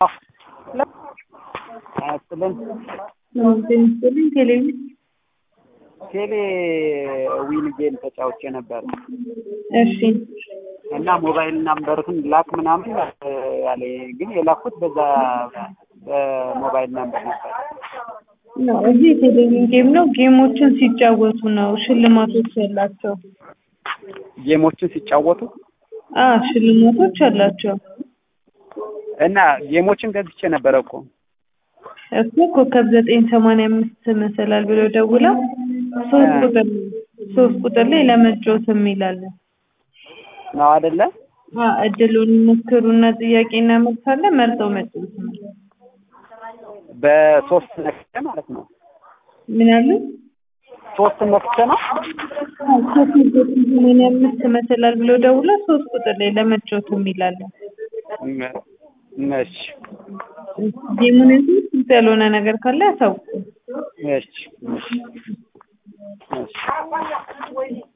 አያስጥልን ስልን ቴሌቪዥን ቴሌ ዊን ጌም ተጫውቼ ነበር እሺ እና ሞባይል ናምበርህን ላክ ምናምን ያለ ግን የላኩት በዛ በሞባይል ናምበር ነበር። ነው እዚህ የቴሌቪዥን ጌም ነው። ጌሞችን ሲጫወቱ ነው ሽልማቶች ያላቸው። ጌሞችን ሲጫወቱ አ ሽልማቶች አላቸው። እና ጌሞችን ገዝቼ ነበረ እኮ እኮ ኮከብ ዘጠኝ ሰማንያ አምስት መሰላል ብለው ደውለው ሶስት ቁጥር ሶስት ቁጥር ላይ ለመጫወት የሚላለን ነው አይደለ? አ እድሉን ይሞክሩና ጥያቄና መልስ አለ መርጠው መጫወት ነው። በሶስት ነክቼ ማለት ነው። ምን አሉ? ሶስት ነክቼ ነው። ኮከብ ዘጠኝ ሰማንያ አምስት መሰላል ብለው ደውለው ሶስት ቁጥር ላይ ለመጫወት የሚላለን እሺ ጌሙን እንትን ግልጽ ያልሆነ ነገር ካለ ያሳውቁ። እሺ እሺ እሺ